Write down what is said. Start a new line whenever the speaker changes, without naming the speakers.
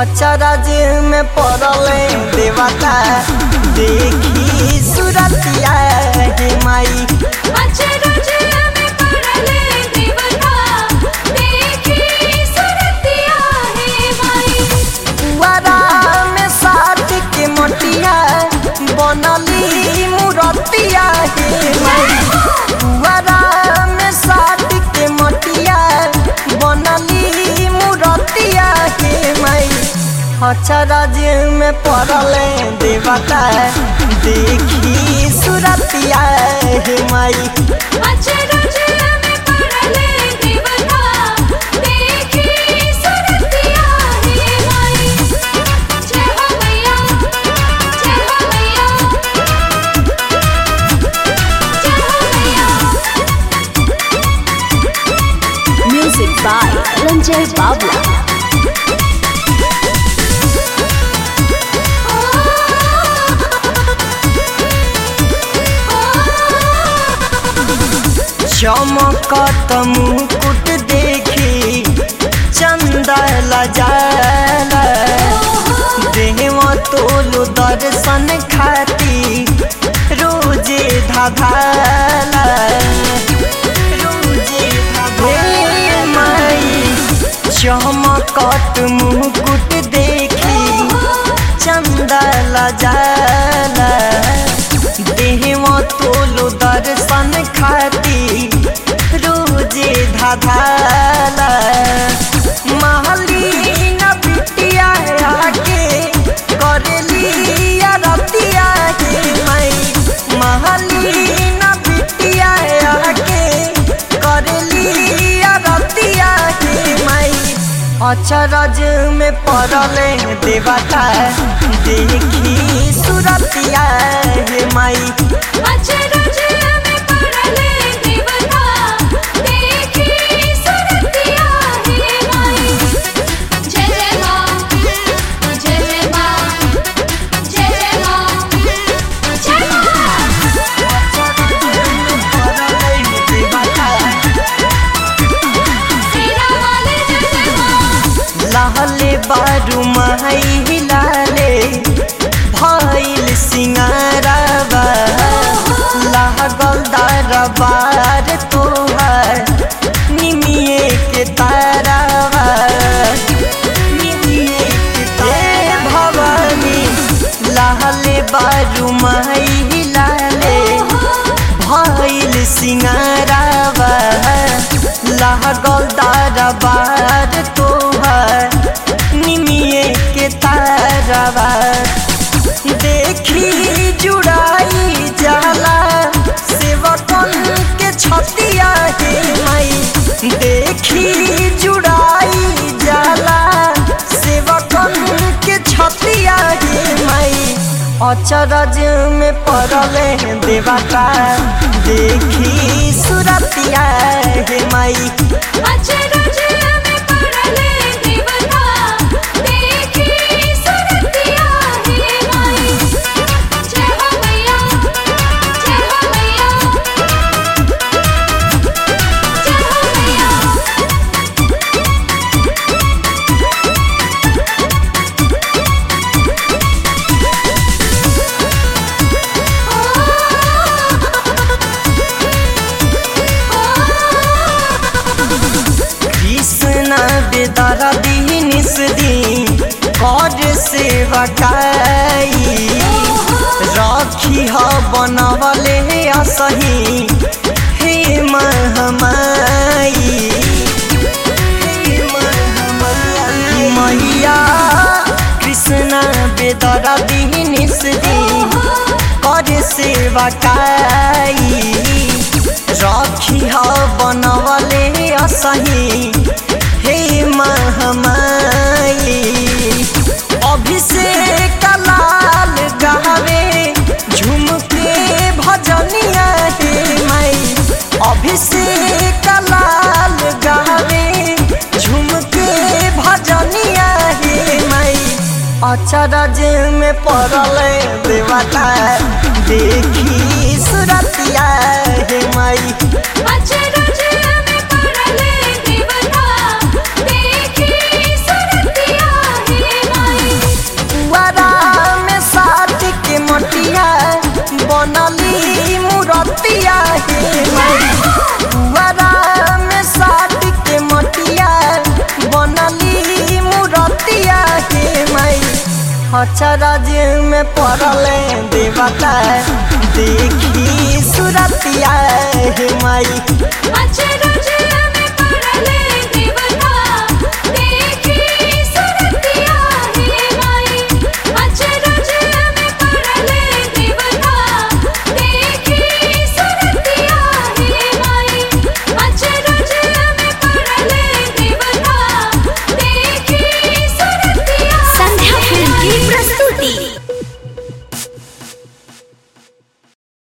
अचरज में पड़ले देवता देखी सुरतिया हे माई
अचरज में पड़ले देवता देखी सुरतिया हे माई
पुआरा में साथ के मोटिया बनली मूरतिया हे माई पुआरा में साथ के मोटिया बनली मूरतिया हे माई अचरज में पड़ले देवता देखी सुरतिया हे माई
अचरज में पड़ले देवता देखी सुरतिया हे माई जय हो मैया जय हो मैया जय हो मैया
Music by Ranjay Babla.
चमकत मुकुट देखी चंदा लजाला देव तोलू दर्शन खाती रोजे धाधाला रोजे धाधाला माई चमकत मुकुट देखी चंदा लजाला देव तोलो दर्शन खाती रोजे धाधाला महली न बिटिया आके करेली रतिया के मई महली न बिटिया आके करेली रतिया के मई अचरज में पड़ले देवता देखी सुरतिया हे माई
अचरज में पड़ले देवता देखी सुरतिया हे माई जय जय माँ जय जय माँ जय जय माँ जय माँ सेना वाले जय जय माँ
लाले बारू माई लाले भइल सिंगारबा लागल दरबार तोहर निमिए के ताराबा निमिए के तारा भवानी लाले बारू माई लाले भइल सिंगारबा लागल दरबार तोहर निमिए के तारबा देखी जुड़ाई जाला सेवकन के छतिया के माई देखी जुड़ाई जाला सेवकन के छतिया के माई अचरज में पड़ले देवता देखी सुरतिया हे माई
अचरज में पड़ले देवता देखी सुरतिया हे माई जय हो मैया जय हो मैया जय हो मैया
कृष्ण बेदरा निस दी कर सेवा काई रखी ह बनवले असही हे महमाई हे महमाई मैया कृष्ण बेदरा निस दी कर सेवा काई रखी ह बनवले असही हे महमाई अभिषेक लाल गावे झुमके भजनिया हे माई अभिषेक लाल गावे झुमके भजनिया हे माई अचरज में पड़ले देवता देखी सुरतिया हे माई
अचरज में पड़ले देवता देखी सुरतिया हे
बनली मूरतिया हे माई पुअरा में साट के मटिया बनली मूरतिया हे माई अचरज में पड़ल देवता देखी सुरतिया हे माई
अचरज